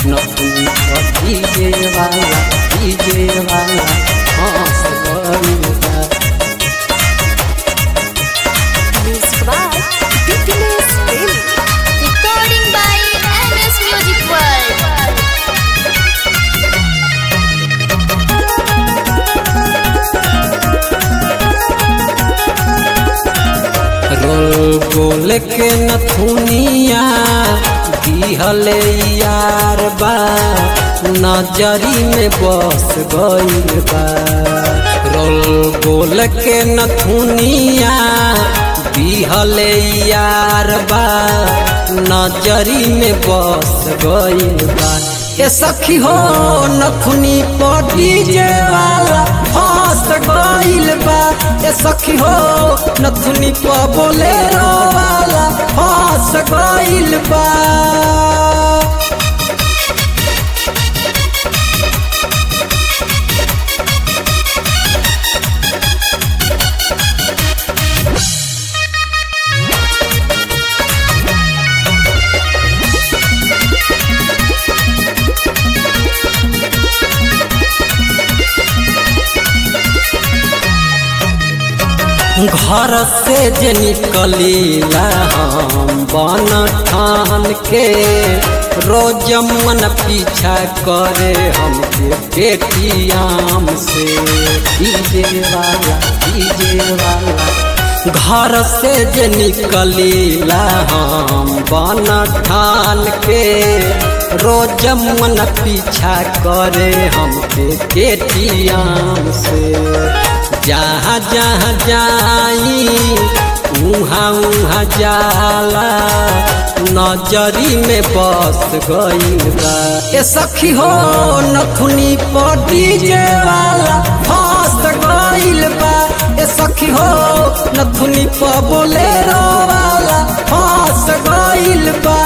नथुनी पर डीजे वाला डीजे वाला हंस गइल बा Music by Fitness Daily. Recording by MS Music World. Roll gold के नथुनिया दिहले यार बा नजरी में बस गइल बा रोल गोल के नथुनिया दिहले यार बा नजरी में बस गइल बा ए सखी हो नथुनी पर डीजे वाला फंस गइल बा ए सखी हो नथुनी पर बोलेरो वाला फंस गइल बा घर से जे निकलीला हम बन ठान के रोज मन पीछा करे हमके पेटियाम से डीजे वाला डीजे वाला घर से जे निकलीला हम बन ठान के रोज मन पीछा करे हमके पेटियाम से जहाँ जहाँ जाई उहाँ उहाँ जाला नजरी में बस गइल बा ए सखी हो नथुनी पर डीजे वाला फंस गइल बा ए सखी हो नथुनी पर बोलेरो वाला फंस गइल बा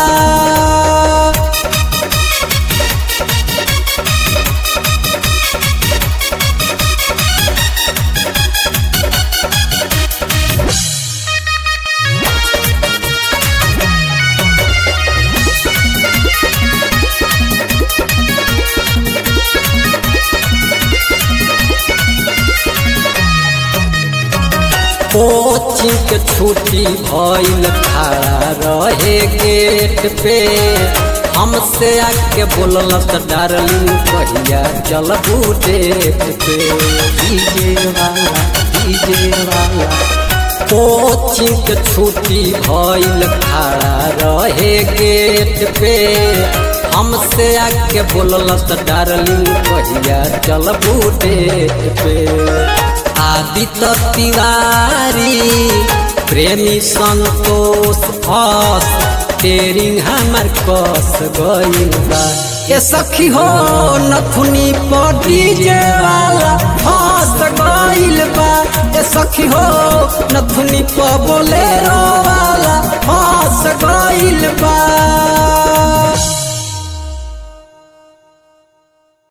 कोचिंग के छुट्टी भइल खड़ा रहे गेट पे हमसे आके बोलल त डार्लिंग कहिया चलबू डेट पे डीजे वाला डीजे वाला कोचिंग के छुट्टी भइल खड़ा रहे गेट पे हमसे आके बोलल त डार्लिंग कहिया चलबू डेट पे आदित्य तिवारी प्रेमी संतोष फस तेरिंग हमर कस गइल बा ए सखी हो नथुनी पर डीजे वाला फस गइल बा ए सखी हो नथुनी पर बोलेरो वाला फस गइल बा